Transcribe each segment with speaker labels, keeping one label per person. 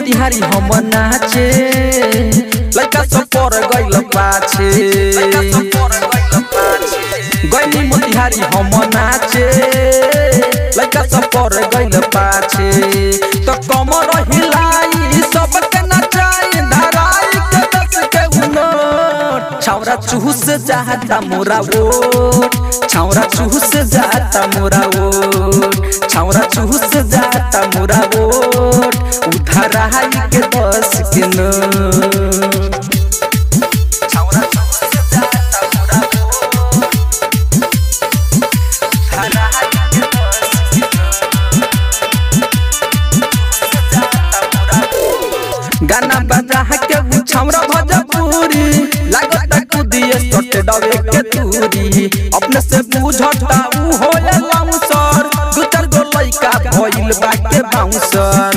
Speaker 1: मोतिहारी हम नाचे लड़का सब पर गइल पाछे गइनी मोतिहारी हम नाचे लड़का सब पर गइल पाछे तो कमर हिलाई सबके नचाई धराई के दस के उनट छौरा चूस जाता मोरा ओट छौरा चूस जाता मोरा ओट छौरा चूस जाता मोरा ओट उधर आई के दस के नोट छौरा चूस जाता मोरा ओट उधर आई के दस के गाना बजा के उ छमरा भोजपुरी लागत कुदिए सट डबे के दूरी अपने से बुझता उ होले बाउंसर दू चार गो लइका भइल बाके बाउंसर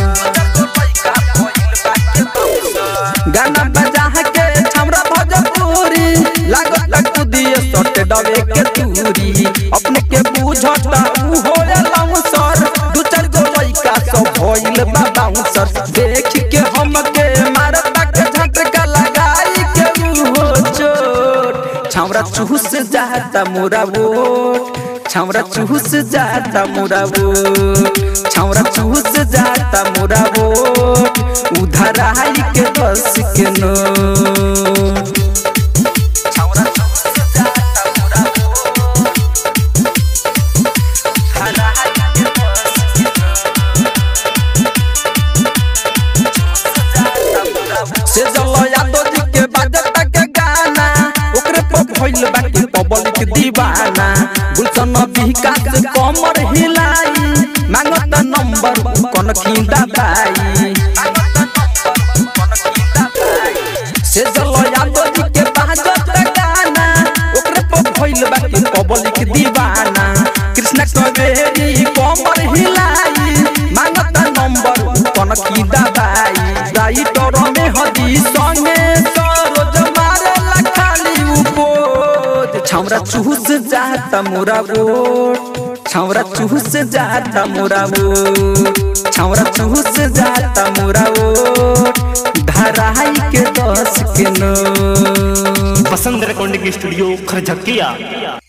Speaker 1: गाना बजा के छमरा भोजपुरी लागत कुदिए सट डबे के दूरी अपने के बुझता उ होले बाउंसर दू चार गो लइका सब भइल बा बाउंसर देख के हमके मारता के झटका लगाई के मुहो चोट छावरा चूस जाता मोरा वोट छावरा चूस जाता मोरा वोट छावरा चूस जाता मोरा वोट उधर आई के बस के नो छावरा चूस जाता मोरा वोट उधर आई के बस के से जलो यादव जी के बाजता के गाना ओकरे पर भइल बाकी पब्लिक दीवाना गुलशन विकास कमर हिलाई मांगत नंबर कन खिंदा बाई से जलो यादव जी के बाजता गाना ओकरे पर भइल बाकी पब्लिक दीवाना कृष्ण कवेरी कमर हिलाई मांगत नंबर कन खिंदा बाई राइटर में हदी संगे सरोज मारे लखाली उपोत छौरा चूस जाता मोरा वोट छौरा चूस जाता मोरा वोट छौरा चूस जाता मोरा वोट धराई के दस के नो
Speaker 2: बसंत रिकॉर्डिंग स्टूडियो खरझकिया